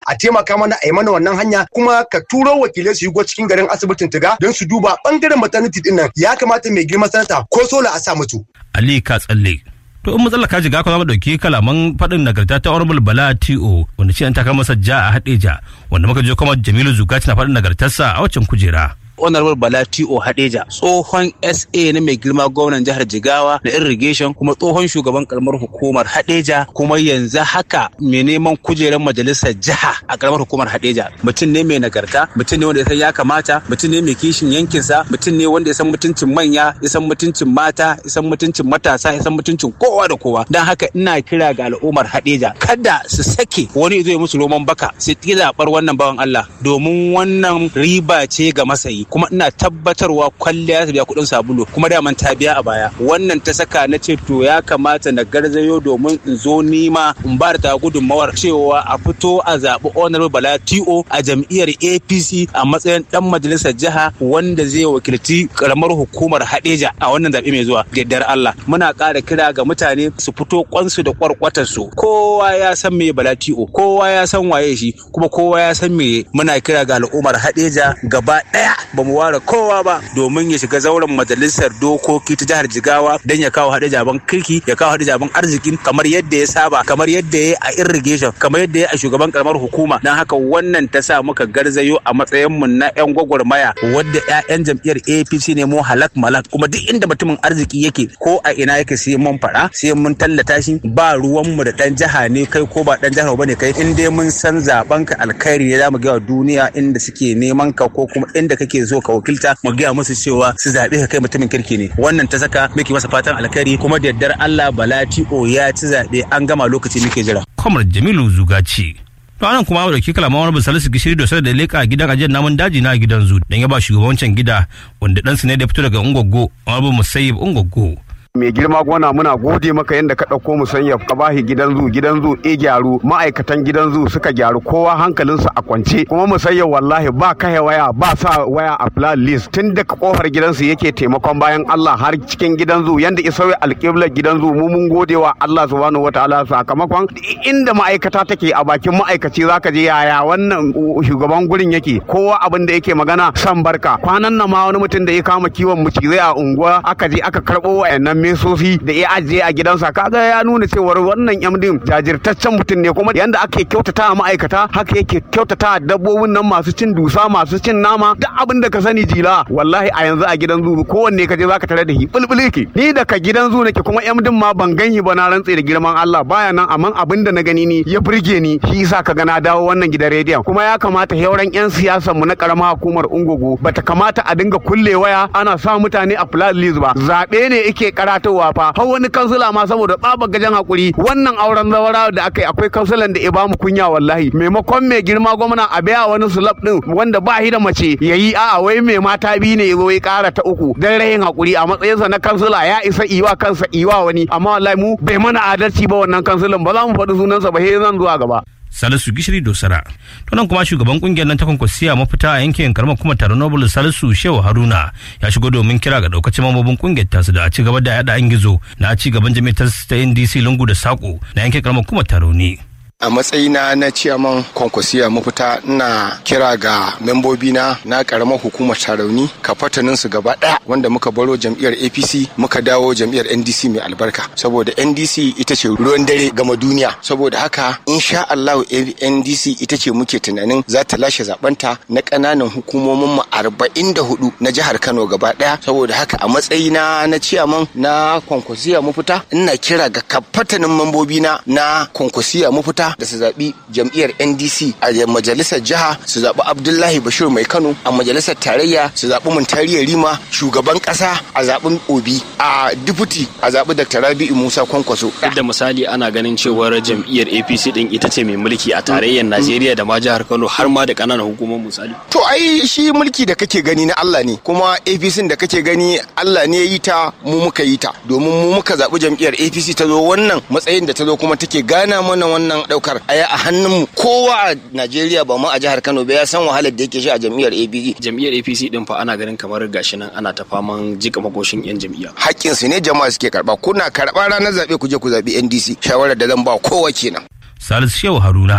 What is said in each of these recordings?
a taimaka mana a yi mana wannan hanya kuma ka turo wakilai su shigo cikin garin asibitin tiga don su duba bangaren maternity din nan ya kamata mai girma sanata ko sola a sa mutu. Ali ka tsalle. To in matsalar ka jiga kuma dauki kalaman faɗin nagarta ta Honorable Bala T.O. wanda shi an taka masa ja a haɗeja wanda muka je kuma Jamilu Zugaci na faɗin nagartarsa a waccan kujera. honorable bala t.o hadeja tsohon sa na mai girma gwamnan jihar jigawa na irrigation kuma tsohon shugaban karamar hukumar hadeja kuma yanzu haka mai neman kujerar majalisar jiha a karamar hukumar hadeja mutum ne mai nagarta mutum ne wanda ya san ya kamata mutum ne mai kishin yankinsa mutum ne wanda ya san mutuncin manya ya san mutuncin mata ya san mutuncin matasa ya san mutuncin kowa da kowa don haka ina kira ga al'ummar hadeja kada su sake wani zai musu roman baka su ƙi zaɓar wannan bawan Allah domin wannan riba ce ga masayi kuma ina tabbatarwa kwalliya ta biya kuɗin sabulu kuma daman ta biya a baya wannan ta saka na ce to ya kamata na garzayo domin in zo nima in ba da gudunmawar cewa a fito a zaɓi honorable bala to a jam'iyyar apc a matsayin dan majalisar jiha wanda zai wakilci karamar hukumar hadeja a wannan zaɓe mai zuwa gaddar allah muna ƙara kira ga mutane su fito kwansu da kwarkwatarsu kowa ya san me bala to kowa ya san waye shi kuma kowa ya san me muna kira ga al'ummar hadeja gaba ɗaya ba mu ware kowa ba domin ya shiga zauren majalisar dokoki ta jihar jigawa don ya kawo haɗe jaban kirki ya kawo haɗe jaban arziki kamar yadda ya saba kamar yadda ya a irrigation kamar yadda ya a shugaban karamar hukuma don haka wannan ta sa muka garzayo a matsayin mu na yan gwagwarmaya wadda ƴaƴan jam'iyyar apc ne mu halak malak kuma duk inda mutumin arziki yake ko a ina yake sai mun faɗa sai mun tallata shi ba ruwan mu da ɗan jiha ne kai ko ba ɗan jihar ba ne kai in dai mun san zaben ka alkhairi ne za mu ga duniya inda suke neman ka ko kuma inda kake zo ka wakilta mu gaya musu cewa su zaɓe ka kai mutumin kirki ne wannan ta saka muke masa fatan alkhairi kuma da yardar Allah Balati o ya ci zaɓe an gama lokaci muke jira. Kwamar Jamilu Zugaci. To anan kuma mu dauki kalaman wani Salisu Gishiri da sai da leka gidan ajiyar namun daji na gidan zu dan ya ba shugabancin gida wanda ɗansu ne da fito daga Ungwaggo wani Musayyib Ungwaggo. mai girma gona muna gode maka yadda ka ɗauko mu sanya ka bahi gidan zu gidan zu e gyaru ma'aikatan gidan zu suka gyaru kowa hankalinsu a kwance kuma mu sanya wallahi ba kahe waya ba sa waya a plan list tun daga kofar gidansu yake taimakon bayan Allah har cikin gidan zu yanda isa alƙiblar gidan zu mu mun gode wa Allah subhanahu wataala sakamakon inda ma'aikata take a bakin ma'aikaci zaka je yaya wannan shugaban gurin yake kowa abin da yake magana san barka kwanan nan ma wani mutum da ya kama kiwon mucizai a unguwa aka je aka karɓo wayannan mesofi da ya ajiye a gidansa kaga ya nuna cewar wannan yamdin jajirtaccen mutum ne kuma yanda ake kyautata a ma'aikata haka yake kyautata a dabbobin nan masu cin dusa masu cin nama duk abin da ka sani jila wallahi a yanzu a gidan zu kowanne ka je zaka tare da shi bulbul yake ni da ka gidan zu nake kuma yamdin ma ban ganhi ba na rantse da girman Allah baya nan amma abin da na gani ni ya burge ni shi yasa ka ga na dawo wannan gidan rediyon kuma ya kamata yauran yan siyasan mu na karamar hukumar Ungogo bata kamata a dinga kulle waya ana sa mutane a flat list ba zabe ne yake karatowa fa har wani kansila ma saboda tsabar gajen hakuri wannan auren zawara da aka yi akwai kansilan da ya bamu kunya wallahi maimakon mai girma gwamna a biya wani sulab din wanda ba shi da mace yayi a'a wai mai mata biyu ne yazo ya kara ta uku dan rayin hakuri a matsayinsa na kansila ya isa iwa kansa iwa wani amma wallahi mu bai mana adalci ba wannan kansilan ba za mu faɗi sunansa ba sai zan zuwa gaba Salisu Gishiri Dosara. To nan kuma shugaban kungiyar nan ta kwankwasiya mafita a yankin karamar kuma taron Nobel Salisu Shehu Haruna ya shigo domin kira ga daukacin mambobin kungiyar tasu da a ci gaba da yada an gizo na ci gaban jami'ar ta NDC lungu da sako na yankin karamar kuma taro ne. a matsayina na ciyaman kwankwasiya mafita ina kira ga membobina na karamar hukumar tarauni kafatanin su gaba daya wanda muka baro jam'iyyar apc muka dawo jam'iyyar ndc mai albarka saboda ndc ita ce ruwan dare gama duniya saboda haka insha allahu ndc ita ce muke tunanin za ta lashe zabanta na kananan hukumomin mu arba'in da hudu na jihar kano gaba daya saboda haka a matsayina na ciyaman na kwankwasiya mafita ina kira ga kafatanin membobina na kwankwasiya mafita da su zaɓi jam'iyyar ndc a majalisar jiha su zaɓi abdullahi bashir mai kano a majalisar tarayya su zaɓi muntariya rima shugaban ƙasa a zaɓin obi a diputi a zaɓi dr rabi'u musa kwankwaso duk da misali ana ganin cewar jam'iyyar apc din ita ce mai mulki a tarayyar najeriya da ma jihar kano har ma da ƙananan hukumar misali to ai shi mulki da kake gani na allah ne kuma apc da kake gani allah ne ya yi ta mu muka yi ta domin mu muka zaɓi jam'iyyar apc ta zo wannan matsayin da ta zo kuma take gana mana wannan daukar aya a hannun kowa a Najeriya ba ma a jihar Kano ba ya san wahalar da yake shi a jam'iyyar APC. Jam'iyyar APC din fa ana ganin kamar gashi nan ana ta faman jika makoshin yan jam'iyya. Hakkin su ne jama'a suke karba kuna karba ranar zabe ku je ku zabi NDC shawarar da zan ba kowa kenan. Salisu Shehu Haruna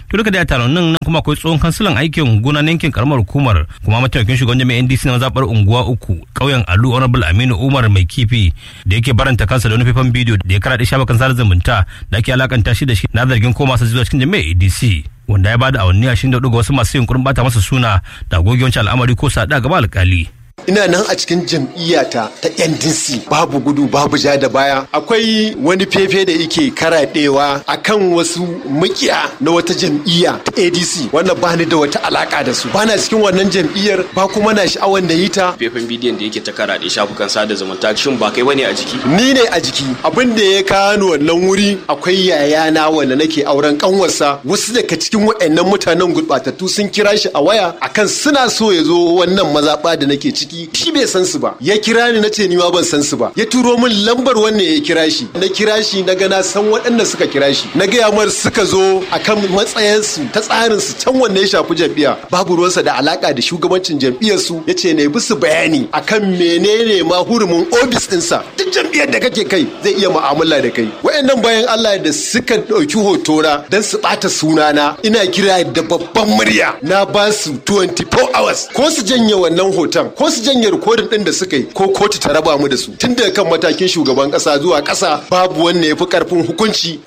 to duka da taron nan kuma akwai tsohon kansilan aikin gona na yankin karamar hukumar kuma mataimakin shugaban jami'an NDC na mazabar unguwa uku ƙauyen Alu Honorable Aminu Umar mai kifi da yake baranta kansa da wani faifan bidiyo da ya karaɗe shafukan sada zumunta da ake alakanta shi da shi na zargin koma sa zuwa cikin jami'ar ADC wanda ya bada awanni 24 ga wasu masu yunkurin bata masa suna da gogiyancin al'amari ko sada gaba alkali. ina nan a cikin jam'iyyata ta ndc babu gudu babu ja da baya akwai wani fefe da yake karaɗewa akan wasu makiya na wata jam'iyya ta adc wanda ba ni da wata alaka da su ba na cikin wannan jam'iyyar ba kuma na sha'awar da yi ta faifan bidiyon da yake ta karaɗe shafukan sada zumunta shin ba kai bane a jiki ni ne a jiki abin da ya kawo wannan wuri akwai yayana wanda nake auren kanwarsa wasu daga cikin waɗannan mutanen gurɓatattu sun kira shi a waya akan suna so ya zo wannan mazaɓa da nake ciki shi bai san su ba ya kira ni na ce ni ma ban san su ba ya turo min lambar wannan ya kira shi na kira shi na ga na san waɗanda suka kira shi na gaya mar suka zo akan matsayinsu ta tsarin su can wanne ya shafi jam'iyya babu ruwansa da alaka da shugabancin jam'iyyar su ya ce ne bisu bayani akan menene ma hurumin ofis ɗinsa duk jam'iyyar da kake kai zai iya mu'amala da kai wayannan bayan Allah da suka ɗauki hotona don su ɓata sunana ina kira da babban murya na ba su 24 hours ko su janye wannan hoton ko su janye rikodin ɗin da suka yi ko kotu ta raba mu da su tun daga kan matakin shugaban ƙasa zuwa ƙasa babu wanne ya fi ƙarfin hukunci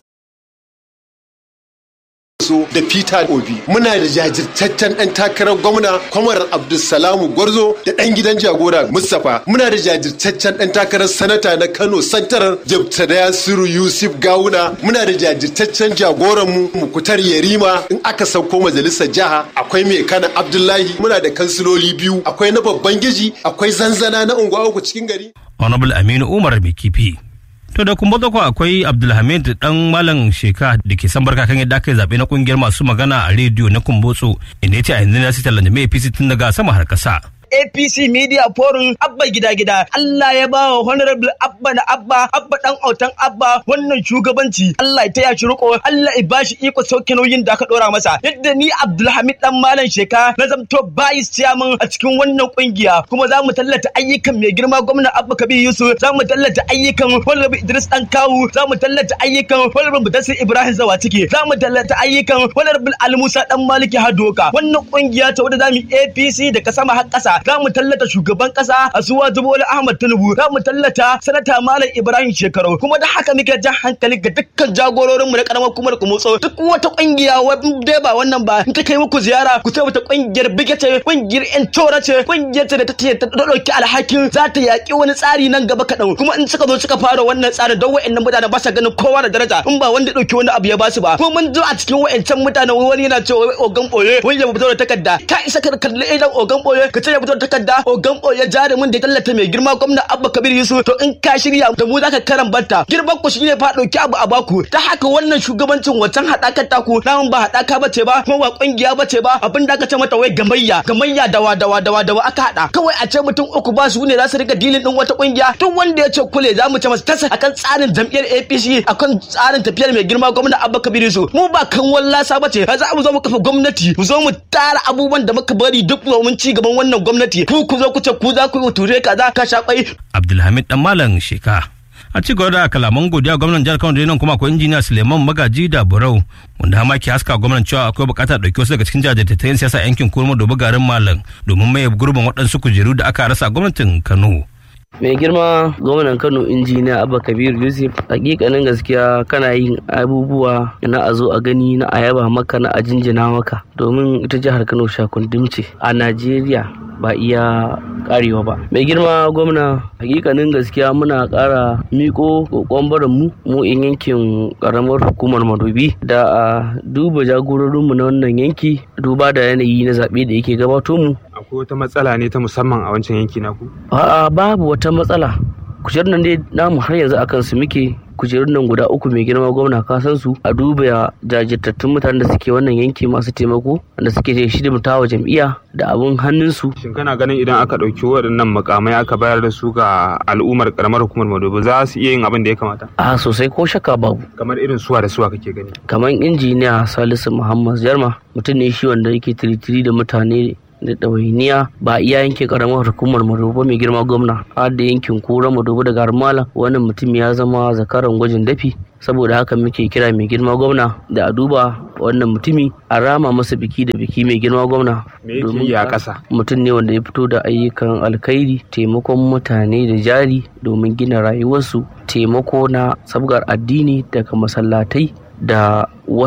so da Peter Obi muna da jajirtaccen ɗan takarar gwamna Kwamar Abdulsalamu Gwarzo da ɗan gidan jagora Mustapha muna da jajirtaccen ɗan takarar sanata na Kano Santarar Jabtada Yasiru Yusuf Gawuna muna da jajirtaccen jagoran mu Mukutar Yarima in aka sauko majalisar jiha akwai mai kana Abdullahi muna da kansiloli biyu akwai na babban giji akwai zanzana na unguwa uku cikin gari Honorable Aminu Umar mai kifi. To da kuma ko akwai Abdulhamid dan Malam Sheka da ke san barka kan yadda aka yi zaɓe na kungiyar masu magana a rediyo na Kumbotso inda ya ce a yanzu na sitar da mai APC tun daga sama har ƙasa. APC Media Forum Abba gida gida Allah ya bawa Honorable Abba na Abba Abba dan autan Abba wannan shugabanci Allah ya taya shi riko Allah ya bashi iko sauke nauyin da aka dora masa yadda ni Abdulhamid dan Malam Sheka na zamto vice chairman a cikin wannan kungiya kuma za mu tallata ayyukan mai girma gwamna Abba Kabir Yusuf za mu tallata ayyukan Honorable Idris Dan Kawu za mu tallata ayyukan Honorable Mudassir Ibrahim Zawatike za mu tallata ayyukan Honorable Ali Musa dan Maliki Hadoka wannan kungiya ta wadda zamu APC daga sama har ƙasa za mu tallata shugaban kasa Asuwa Zubola Ahmad Tinubu za mu tallata sanata Malam Ibrahim Shekaru kuma da haka muke jan hankali ga dukkan jagororin mu na karamar kumar kumutso duk wata kungiya dai ba wannan ba in ta kai muku ziyara ku sai wata kungiyar bigete kungiyar yan tora ce kungiyar ta da ta ta dauki alhakin za ta yaki wani tsari nan gaba kaɗan kuma in suka zo suka fara wannan tsarin don wa'annan mutane ba sa ganin kowa da daraja in ba wanda dauki wani abu ya basu ba kuma mun zo a cikin wa'ancan mutanen wani yana cewa ogan boye wani ya fito da takarda ka isa ka kalli idan ogan boye ka ce ya fito da takarda ogan boye jarumin da ya tallata mai girma gwamna abba kabir yusuf to in ka shirya da mu zaka karan banta girman ku shine fa dauki abu a baku ta haka wannan shugabancin wancan hadakar taku namun ba hadaka bace ba kuma ba kungiya bace ba abin da aka ce mata wai gamayya gamayya dawa dawa dawa dawa aka hada kawai a ce mutum uku ba su ne za su rika dilin din wata kungiya duk wanda ya ce kule za mu ce masa tasa akan tsarin jam'iyyar APC akan tsarin tafiyar mai girma gwamna abba kabir yusuf mu ba kan wallasa bace za mu zo mu kafa gwamnati mu zo mu tara abubuwan da muka bari duk domin ci gaban wannan gwamnati ku ku zo ku ce ku za ku yi ture ka za ka sha kwai. Abdulhamid dan Malam Sheka. A ci gaba da kalaman godiya gwamnan jihar Kano da nan kuma akwai injiniya Suleiman Magaji da Burau wanda hama ke haska gwamnan cewa akwai bukatar ɗauki wasu daga cikin jajirtattayen siyasa yankin kurma da garin Malam domin maye gurbin waɗansu kujeru da aka rasa gwamnatin Kano. mai girma gwamnan kano injiniya abba kabir yusuf hakikanin gaskiya kana yin abubuwa na a zo a gani na a yaba maka na a jinjina maka domin ita jihar kano shakundum ce a najeriya ba iya karewa ba mai girma gwamna hakikanin gaskiya muna kara miko kokon barin mu mu in yankin karamar hukumar madobi da a duba jagororinmu na wannan yanki duba da yanayi na zaɓe da yake gabato mu akwai wata matsala ne ta musamman a wancan yanki naku a'a babu wata matsala kujerun nan dai namu har yanzu akan su muke kujerun nan guda uku mai girma gwamna ka san su a duba jajirtattun mutanen da suke wannan yanki masu taimako da suke hidimta wa jam'iyya da abun hannunsu. Shin kana ganin idan aka ɗauki waɗannan makamai aka bayar da su ga al'ummar karamar hukumar Madobi za su iya yin abin da ya kamata? A sosai ko shakka babu. Kamar irin suwa da suwa kake gani? Kamar injiniya Salisu Muhammad Jarma mutum ne shi wanda yake tiritiri da mutane da ɗawainiya ba iya yankin karamar hukumar madobo mai girma gwamna har da yankin kura madobo da garmala wannan mutum ya zama zakaran gwajin dafi saboda haka muke kira mai girma gwamna da a duba wannan mutumi a rama masa biki da biki mai girma gwamna Me yake yi a ƙasa? mutum ne wanda ya fito da ayyukan alkhairi taimakon mutane da jari domin gina rayuwarsu taimako na sabgar addini daga masallatai da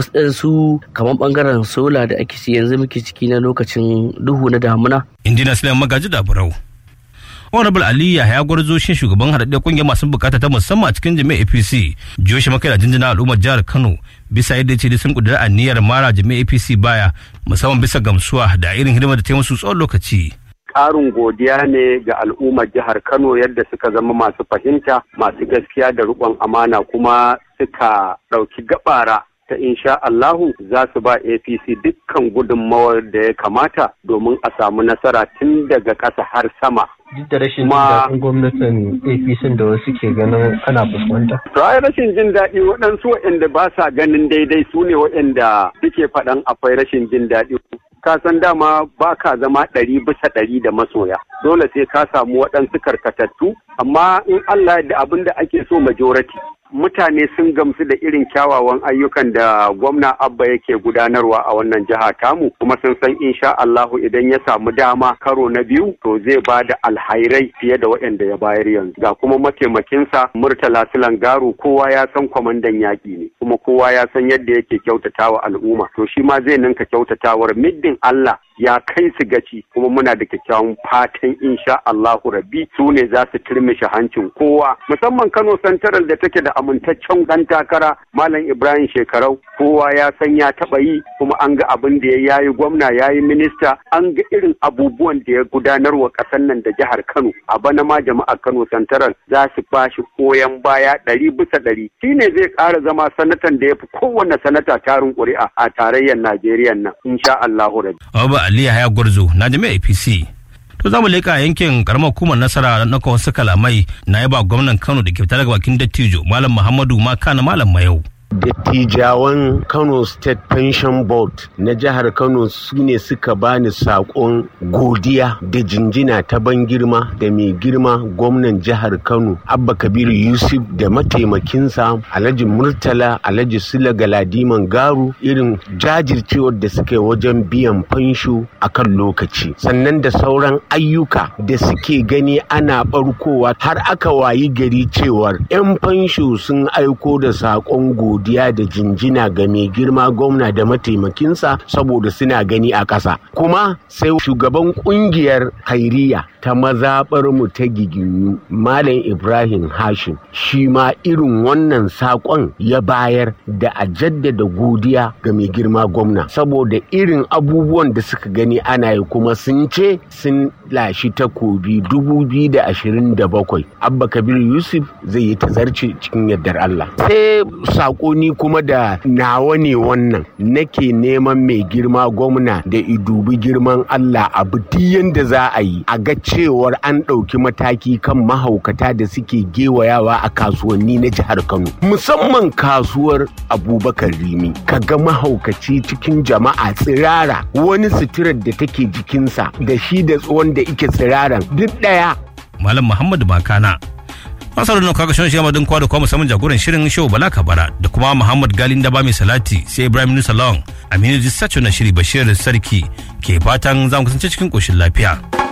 wasu kamar bangaren sola da ake yanzu muke ciki na lokacin duhu na damuna injiniya Sulaiman Magaji da Burau. Honorable Ali Yahaya Gwarzo shi shugaban haɗaɗɗen ƙungiyar masu bukata ta musamman a cikin jami'ar APC. Joshi Makai da jinjina al'ummar jihar Kano bisa yadda ce sun ƙudura aniyar mara jami'ar APC baya musamman bisa gamsuwa da irin hidimar da ta yi musu tsawon lokaci. ƙarin godiya ne ga al'ummar jihar Kano yadda suka zama masu fahimta, masu gaskiya da riƙon amana kuma suka ɗauki gabara ta insha Allahu za su ba APC dukkan gudunmawar da ya kamata domin a samu nasara tun daga ƙasa har sama. duk da rashin jin Ma- daɗin gwamnatin apc da wasu ke ganin ana fuskanta To ai rashin jin daɗi waɗansu waɗanda ba sa ganin daidai su ne waɗanda suke faɗan akwai rashin jin daɗi. Ka san dama ba ka zama ɗari bisa ɗari da masoya. Dole sai ka samu waɗansu karkatattu, amma in Allah da abin da ake so majority. Mutane sun gamsu da irin kyawawan ayyukan da gwamna Abba yake gudanarwa a wannan jiha tamu, kuma sun san insha Allahu idan ya samu dama karo na biyu to zai ba da alhairai fiye da waɗanda ya bayar yanzu. Ga kuma mataimakinsa Murtala Silan Garu kowa ya san kwamandan yaƙi ne kuma kowa ya san yadda yake kyautatawa al'umma to shi ma zai ninka kyautatawar middin Allah ya kai su gaci kuma muna da kyakkyawan fatan insha Allahu rabbi su ne za su turmishe hancin kowa musamman Kano Central da take da amintaccen dan takara Malam Ibrahim Shekarau kowa ya san ya taba yi kuma an ga abin da ya yayi gwamna yayi minista an ga irin abubuwan da ya gudanar wa ƙasar nan da jihar Kano a bana ma jama'ar Kano Central za su bashi koyan baya ɗari bisa ɗari shine zai ƙara zama sanatan da ya fi kowanne sanata tarin ƙuri'a a tarayyar Najeriya nan insha Allahu rabbi Abu Ali Yahaya Gwarzo na jami'ar APC. To za mu leƙa yankin karamar hukumar nasara na wasu kalamai na yaba gwamnan Kano da ke fita daga bakin dattijo Malam Muhammadu Maka na Malam Mayau. dattijawan kano state pension board na jihar kano su ne suka bani sakon godiya da jinjina ta ban girma da mai girma gwamnan jihar kano abba kabiru yusuf da mataimakinsa alhaji murtala alhaji sula galadiman garu irin jajircewar da suka yi wajen biyan fansho a kan lokaci sannan da sauran ayyuka da suke gani ana barkowa har aka wayi gari cewar 'yan fansho sun aiko da sakon godiya da jinjina ga mai girma gwamna da mataimakinsa saboda suna gani a ƙasa kuma sai shugaban kungiyar hairiya ta mazaɓar mu ta giginyu malam ibrahim hashim shi ma irin wannan saƙon ya bayar da a jaddada godiya ga mai girma gwamna saboda irin abubuwan da suka gani ana yi kuma sun ce sun lashi takobi 2027 abba kabir yusuf zai yi tazarci cikin yardar allah sai saƙoni kuma da nawa ne wannan nake neman mai girma gwamna da idubi girman allah abu yadda za a yi a ga cewar an ɗauki mataki kan mahaukata da suke gewayawa a kasuwanni na jihar kano musamman kasuwar abubakar rimi ka ga mahaukaci cikin jama'a tsirara wani suturar da take jikinsa da shi da wanda ike tsiraran duk ɗaya Malam Muhammadu Makana. Masarar nan kaga shan shiyama din kwa da kuma musamman jagoran shirin show Bala Kabara da kuma Muhammad Galin da ba mai salati sai Ibrahim Nusa Lawan Aminu Jissacho na shiri Bashir Sarki ke fatan za mu kasance cikin koshin lafiya.